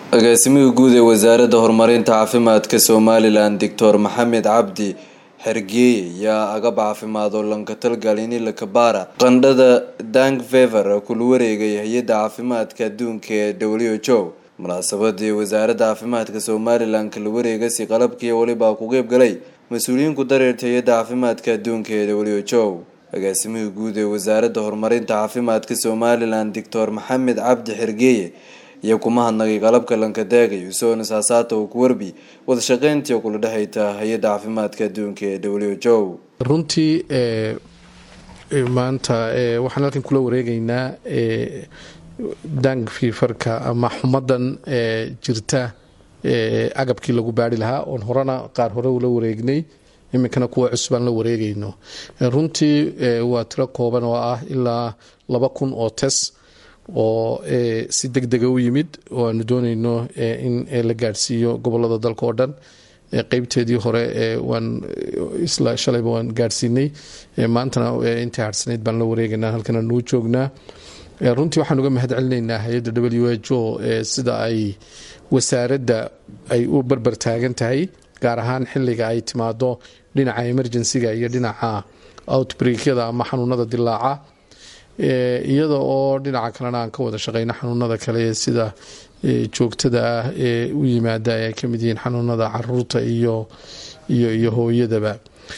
agaasimihii guud ee wasaaradda horumarinta caafimaadka somalilan doctor maxamed cabdi xergeeye yaa agab caafimaad oo lankatalgalini lakabaara qandhada dank fever kula wareegay hay-adda caafimaadka adduunka ee w h o munaasabadii wasaaradda caafimaadka somalilan kala wareegasi qalabkii welibaa ku qeyb galay mas-uuliyiinku dareerta hay-adda caafimaadka adduunka ee w h o agaasimihii guud ee wasaaradda horumarinta caafimaadka somalilan doctor maxamed cabdi xergeeye iyo kuma hadnagay qalabka lankadaagay usoona saasaata uu ku warbi wadashaqeyntii kula dhexayta hay-adda caafimaadka adduunka ee w h o runtii maanta waxaan halkan kula wareegeynaa dank fiifarka ama xumadan jirta agabkii lagu baari lahaa oon horena qaar hore ula wareegnay iminkana kuwa cusub aan la wareegayno runtii waa tiro kooban oo ah ilaa laba kun oo tes oo si deg dega u yimid oo aanu dooneyno in la gaadhsiiyo gobolada dalka oo dhan qeybteedii hore waan isla shalayba waan gaadhsiinay maantana intii harhsanayd baan la wareegaynaa halkan aanuu joognaa runtii waxaan uga mahad celinaynaa hay-adda w h o sida ay wasaaradda ay u barbar taagan tahay gaar ahaan xiliga ay timaado dhinaca emergencyga iyo dhinaca outbreakyada ama xanuunada dilaaca iyada oo dhinaca kalena aan ka wada shaqeyno xanuunada kale sida joogtada ah ee u yimaada ay ka mid yihiin xanuunada caruurta iyo iyo iyo hooyadaba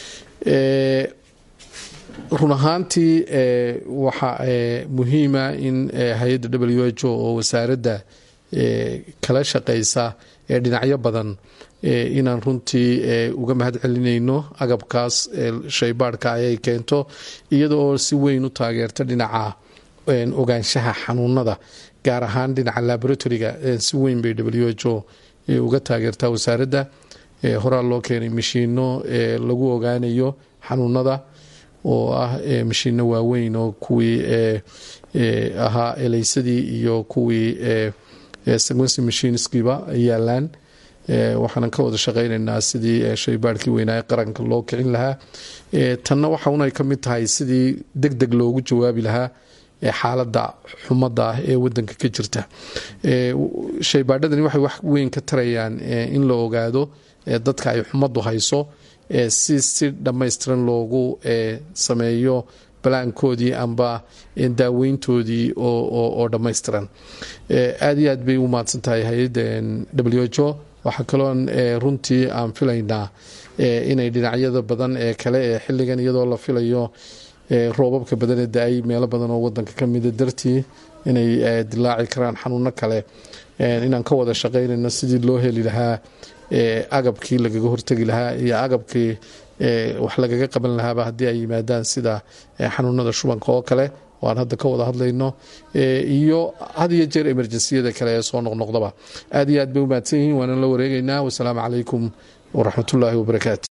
run ahaantii waxa muhiima in hay-adda w h o oo wasaaradda kala shaqeysa ee dhinacyo badan inaan runtii uga mahad celinayno agabkaas shaybaadhka ayay keento iyada oo si weyn u taageerta dhinaca ogaanshaha xanuunada gaar ahaan dhinaca laboratoriga si weyn bay w h o uga taageertaa wasaaradda horaa loo keenay mashiino lagu ogaanayo xanuunada oo ah mashiino waaweyn oo kuwii ahaa eleysadii iyo kuwii sequency machinskiba yaalaan waxaanan ka wada shaqeyneynaa sidii shaybaarhkii weynaa ee qaranka loo kicin lahaa tanna waxaun ay ka mid tahay sidii deg deg loogu jawaabi lahaa xaalada xumada ah ee wadanka ka jirta shaybaadhadani waxay wax weyn ka tarayaan in la ogaado dadka ay xumadu hayso si si dhammaystiran loogu sameeyo balaankoodii amba daaweyntoodii oo dhammaystiran aad iyo aad bay u mahadsan tahay hay-adda w h o waxaa kaloon runtii aan filaynaa inay dhinacyada badan ee kale ee xiligan iyadoo la filayo roobabka badan ee da-ay meelo badan oo wadanka kamida dartii inay dilaaci karaan xanuuno kale inaan ka wada shaqeynayno sidii loo heli lahaa agabkii lagaga hortegi lahaa iyo agabkii wax lagaga qaban lahaaba haddii ay yimaadaan sida xanuunada shubanka oo kale oo aan hadda ka wada hadlayno iyo had iyo jeer emerjensiyada kale ee soo noqnoqdaba aad iyo aad bay u mahadsan yihiin waana la wareegeynaa wasalaamu calaykum waraxmatullaahi wabarakaatu